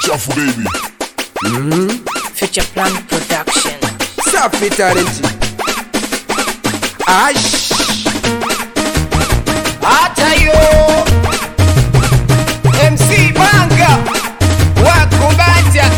Chafu baby. Future Plan Production. Safi talent. Ash. hata yo MC Banga wakubanja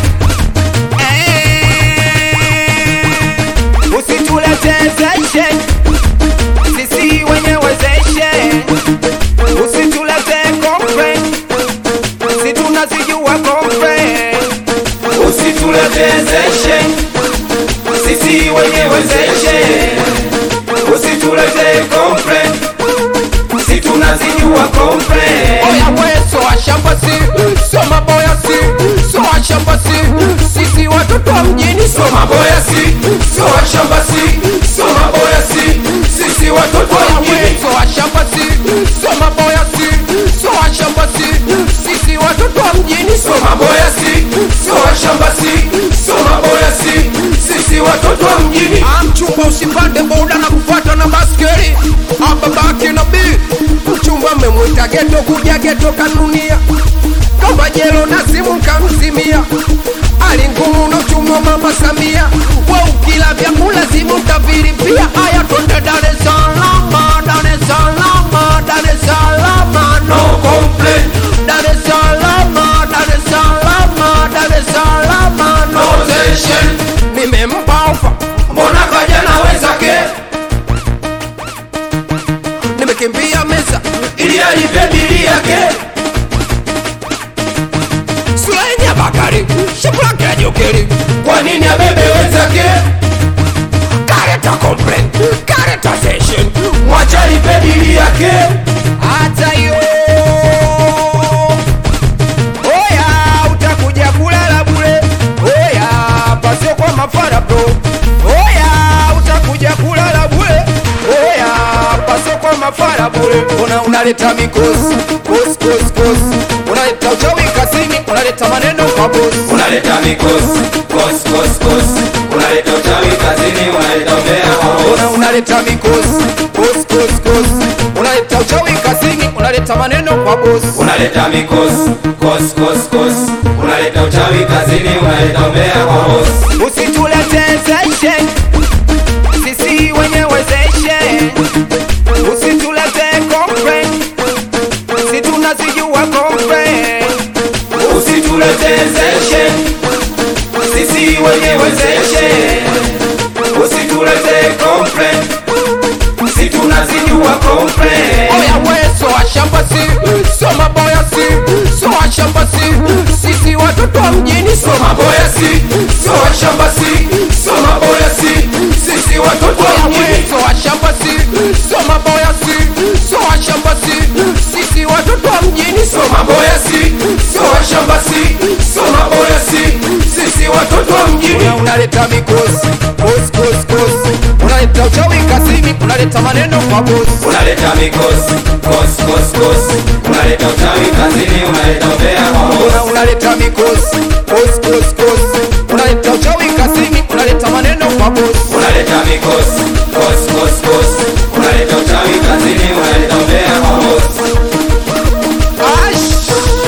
usituletezeshe sisi wenyewe zeshe usitulete kompe si tunazijua kompe usituletezeshe sisi wenyewe zeshe usitulete kompe si tunazijua kompe Oya weso wa shamba si. So maboya si. So wa shamba si. Sisi watoto wa mjini so maboya si so washamba si so maboya si sisi watoto wa Oya mjini weso wa shamba si. So maboya si. So wa shamba si. Sisi watoto wa mjini so so maboya si so washamba si so maboya si sisi watoto wa mjini Mchumba usipande boda na kufuata na baskeli ababaki na bi mchumba memwita geto kuja geto kanunia kamba jelo na simu kamzimia ali ngumu na uchumi wa mama Samia we ukila vyakula zimu tavilipia aya twende Dar es Salaam Dar es Salaam Dar es Salaam no no complain Dar es Salaam Dar es Salaam Dar es Salaam no no tension nimempa ofa mbona kaja na wenzake nimekimbia meza ili alipe bili yake Sulenya Bakari Shipulake ya Jokeri kwa nini abebe wenzake Kareta complain Kareta session mwacha alipe bili yake Hata yo Oya utakuja kulala bure Oya pasio kwa mafara bro Oya utakuja kulala bure Oya pasio kwa mafara bure Una unaleta mikosi Kosi kosi kosi Unaleta uchawi kazini Unaleta maneno kwa bosi unaleta mikosi kos kos kos unaleta uchawi kazini unaleta umbea kwa bosi Una unaleta mikosi Kosi kosi kosi Unaleta uchawi kazini Unaleta maneno kwa bosi unaleta mikosi kos kos kos unaleta uchawi kazini unaleta umbea kwa bosi usituletezeshe sisi wenyewe zeshe usitulete kompe si tunazijua kompe usituletezeshe sisi wenyewe zeshe usitulete komple si tunazijua komple oya weso wa shamba si so maboya si so wa shamba si sisi watoto wa mjini so maboya si so washamba si so maboya si sisi watoto wa oya mjini weso wa shamba si so maboya si so wa shamba si sisi watoto wa mjini so so maboya si so washamba si so maboya si sisi watoto wa mjini Una unaleta mikosi kosi kosi kosi unaleta uchawi kazini unaleta maneno kwa bosi unaleta mikosi kos kos kos unaleta uchawi kazini unaleta umbea kwa bosi Una unaleta mikosi kosi kosi kosi unaleta uchawi kazini unaleta maneno kwa bosi unaleta mikosi kos kos kos unaleta uchawi kazini unaleta umbea kwa bosi Ash!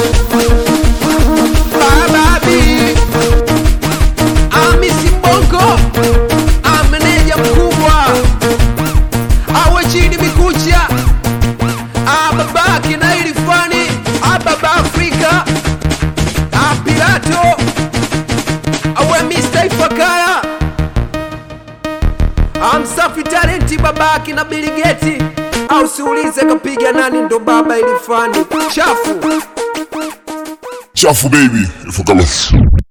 Bababi! Amisi Mbongo ameneja mkubwa awe chini mikucha ababaki na ilifani ababa Afrika apilato awe Mr. Ifakara amsafi talenti babaki na biligeti au siulize kapiga nani ndo baba ilifani chafu Chafu baby. Ifakala.